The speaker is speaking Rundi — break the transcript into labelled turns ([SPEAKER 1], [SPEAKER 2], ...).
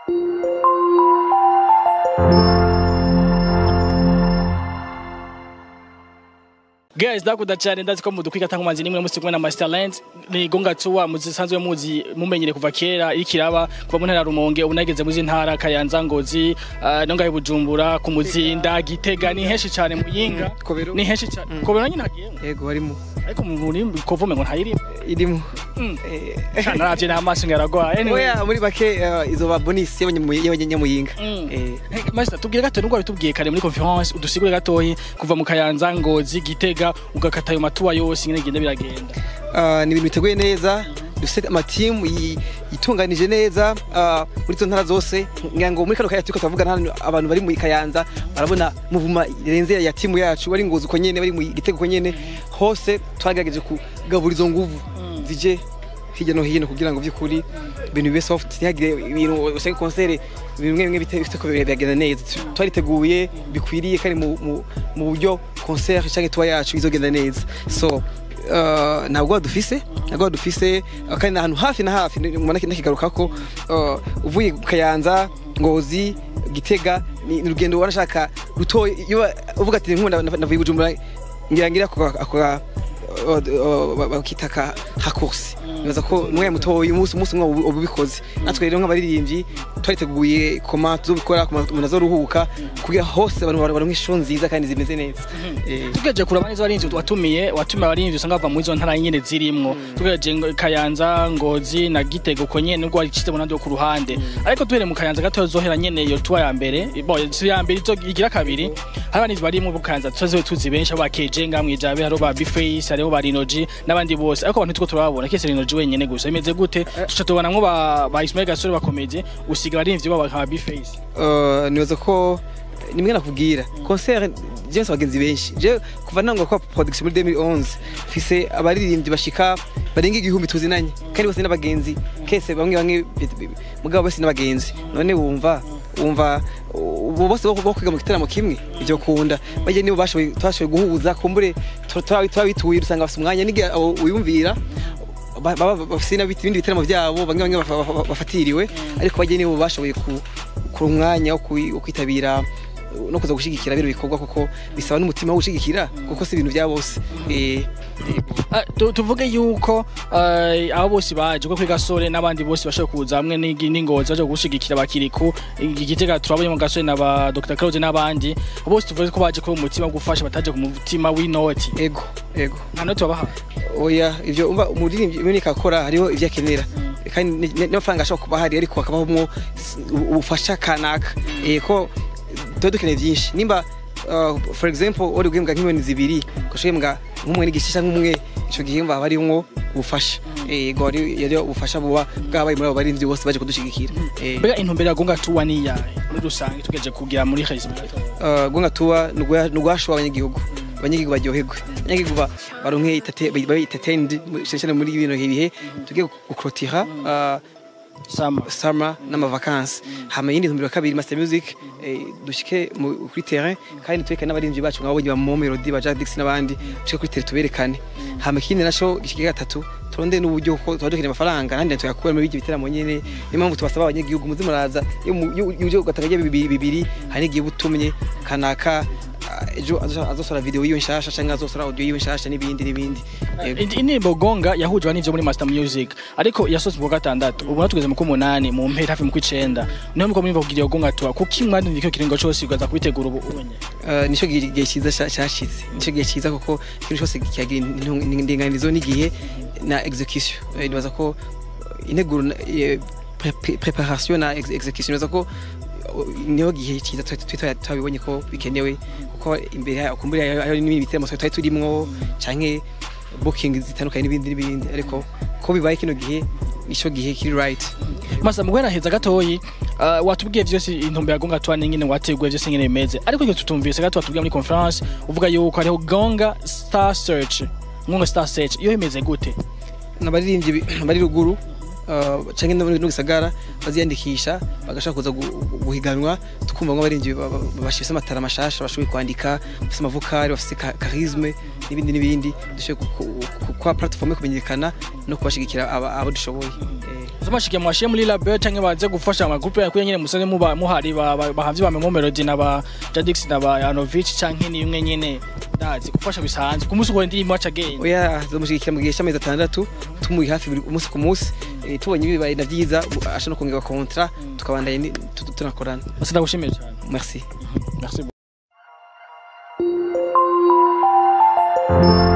[SPEAKER 1] Guys, ndakunda cyane ndazi ko mudukwika tangu manzi nimwe musi kumwe na Masterland ni gonga tuwa muzisanzwe muzi mumenyere kuva kera ikiraba kuva mu ntara ya Rumonge unageze muzi ntara Kayanza Ngozi uh, nongaye Bujumbura ku muzinda Gitega ni henshi cyane muyinga
[SPEAKER 2] Kobero.
[SPEAKER 1] ni henshi cyane Kobero nyine hagiye
[SPEAKER 2] yego barimo
[SPEAKER 1] ariko mu muri kovume ngo ntayiri
[SPEAKER 2] irimo
[SPEAKER 1] Mm.
[SPEAKER 2] Eh,
[SPEAKER 1] cyane ravye n'amaso ngaragwa anyway
[SPEAKER 2] oya muri bake eh, izoba bonus y'abanyamuyinga
[SPEAKER 1] Mm.
[SPEAKER 2] Eh,
[SPEAKER 1] Hey, Master tubwire gato nubwo bitubwiye kare muri conference udusigure gatoyi kuva mu Kayanza Ngozi Gitega ugakata ayo matuwa yose ingene genda biragenda
[SPEAKER 2] ah, ni ibintu biteguye neza dufite amatimu yi- yitunganije neza ah, muri izo ntara zose ngira ngo muri kano kanya turiko turavuga hano abantu bari mu Kayanza barabona muvuma renze ya timu yacu bari ngozi uko nyene bari mu gitego uko nyene hose twagerageje kugabura izo nguvu zije hirya no hino kugira ngo by'ukuri ibintu bibe soft ntihagire ibintu usanga konsere ibintu bimwe bimwe bite- bifite ko biragenda neza Tu- twariteguye bikwiriye kandi mu, mu, mu buryo concert cyangwa tuba yacu izogenda neza so Uh, ntabwo dufise ntabwo dufise uh, kandi ni ahantu hafi na hafi mbona nakigaruka ko uh, uvuye ku kayanza ngozi gitega ni ni urugendo warashaka ruto iyo uvuga ati nkunda navuye i bujumbura ngira ngira ako ako bakita ka hakursi nibaza ko umwanya mutoya umunsi umunsi umwe uba ubikoze natwe rero nk'abaririmbyi twariteguye koma tuzobikora koma umuntu azoruhuka kugira hose abantu baronke isho nziza kandi zimeze neza Eh,
[SPEAKER 1] tugeje kuraba neza abarinzi watumiye watumiye abarinzi usanga bava muri izo ntara nyene zirimwo tugeje ngo Kayanza Ngozi na Gitego ko nyene nubwo wacitse munandi ku ruhande ariko tuhere mu Kayanza gato zohera nyene iyo tuwa ya mbere bo si ya mbere izo igira kabiri hari abarinzi bari mu Kayanza tuzi tuzi benshi abo bakeje ngamwe jabe haro ba Bface hariho ba Rinoji n'abandi bose ariko abantu tuko turababona kese Rinoji wenyene gusa imeze gute tuca tubonamwo ba ba Ismail Gasore bakomeje usiga abarinzi babo nka Bface
[SPEAKER 2] uh, nibaza ko nimwe nakubwira concert je nsa bagenzi benshi je kuva nangwa kwa production muri 2011 fise abaririmbyi bashika barenga igihumbi tuzinanye kandi bose n'abagenzi kese bamwe bamwe mugabo bose n'abagenzi none wumva wumva ubu bose bo bo kwiga mu gitaramo kimwe ivyo kunda baje nibo bashoboye twashoboye guhuza kumbure twabituye dusanga bafite umwanya n'igihe abo wiyumvira ba- baba bafite n'ibiti- ibindi bitaramo byabo bamwe bamwe bafa- bafa- bafatiriwe ariko bajye nibo bashoboye ku- kuronka umwanya wo kwi- wo kwitabira no kuza gushigikira bino bikorwa kuko bisaba n'umutima wo gushigikira kuko si ibintu bya bose Eh,
[SPEAKER 1] Ah, tu- tuvuge yuko eh, abo bose baje ko kuri gasore n'abandi bose bashobora kuza hamwe n'igi- n'ingozi baje gushigikira bakiriku igitega turabonye mu gasore na ba Dr Claude n'abandi bose tuvuge ko baje ko umutima wo gufasha bataje ku mutima w'inoti
[SPEAKER 2] ego ego
[SPEAKER 1] nta noti wabaha
[SPEAKER 2] oya ivyo umva umuririmbyi ibintu akora hariho ivyo akenera kandi ni- ni- n'amafaranga ashobora kuba hari ariko hakabamo s- ubufasha kanaka eh ko tuba dukeneye byinshi nimba uh, for example uri guhembwa nk'imiliyoni zibiri ugashohembwa nk'umwe n'igice cyangwa umwe ico gihemba haba harimwo ubufasha eh go hari yari ubufasha buba bwabaye muri abo barinzi bose baje kudushigikira eh
[SPEAKER 1] mbega intumbero ya gonga tuwa ni iyahe muri rusange tugeje kugira muri Khaizim
[SPEAKER 2] uh, gonga tuwa nugwasho abanyagihugu abanyagihugu baryoherwe abanyagihugu ba- baronke itate- babe entertained cyane muri bino bihe tugiye gukrotira uh,
[SPEAKER 1] sama
[SPEAKER 2] summer n'amavakansi hama yindi ntumbero ya kabiri master music eh, dushike mu- kuri terrain kandi tuweke n'abarinzi bacu nk'abo ba Momo Melody ba Jack Dix n'abandi dushike kuri terrain tuberekane hama ikindi naco gishike gatatu turonde n'uburyo ko tuba dukeneye amafaranga nandi tuyakura muri ibyo bitaramo nyene niyo mpamvu tubasaba abanyagihugu muze muraza iyo mu- iyo uje ugatanga bibiri bibiri hari n'igihe butumye kanaka ah, ejo azo- azosora video yiwe nshasha canke azosora audio yiwe nshasha n'ibindi n'ibindi Yego.
[SPEAKER 1] Indi- indirimbo gonga yahujwe n'ivyo muri master music ariko yasohotse mu wa gatandatu ubu natugeze mu kumunani mu mpera hafi mu kwicenda niho muko mwumva kugira iyo gonga tuwa kuki mwandindika icyo kiringo cose ugaza kubitegura ubu unye
[SPEAKER 2] Uh, nico gihe gihe cyiza ca- cashize nico gihe cyiza kuko ikintu cyose kigira intu- indinganizo n'igihe na execution Eh, nibaza ko uh, integuro na- eh, pre- pre- preparation na ex- execution nibaza ko uh, niho gihe cyiza twa- twa- twa- twabibonye ko bikenewe kuko imbere yaho kumbura ayo n'ibindi bitaramo twari turimwo canke booking zitandukanye n'ibindi n'ibindi ariko ko bibaye kino gihe nico gihe kiri right
[SPEAKER 1] masa mu guhera heza gatoyi uh, watubwiye vyose intumbero ya gonga tuwa n'ingene wateguye vyose ingene bimeze ariko icyo tutumvise gato watubwiye muri conference uvuga yuko hariho gonga star search ngonga star search iyo imeze gute
[SPEAKER 2] n'abaririmbyi bi- bari ruguru uh, canke no no gisagara baziyandikisha bagashaka kuza gu- guhiganwa tukumva ngo abarinzi ba- ba- bashifise amatara mashasha bashoboye kwandika bafise amavokari bafise ka- charisme n'ibindi n'ibindi dushoboye ku- ku- ku- kwa platform yo kumenyekana no kubashigikira aba- abo dushoboye Eh,
[SPEAKER 1] Zumashikiye mwashiye muri label canke baze gufasha amagroupe yakuye nyene musanze muba muhari ba- ba- bahavye ba Memo Melody na ba Jadix na ba Yanovich canke ni imwe nyene ndazi gufasha bisanzwe ku munsi ukora indirimbo aca agenda
[SPEAKER 2] oya zomushigikira mu gihe cy'amezi atandatu tumuye hafi buri umunsi ku munsi Eh, tubonye bibaye na byiza asha no kongerwa kontra tukabandanya ni- tu- tu- tunakorana
[SPEAKER 1] basi ndagushimiye cyane
[SPEAKER 2] merci
[SPEAKER 1] merci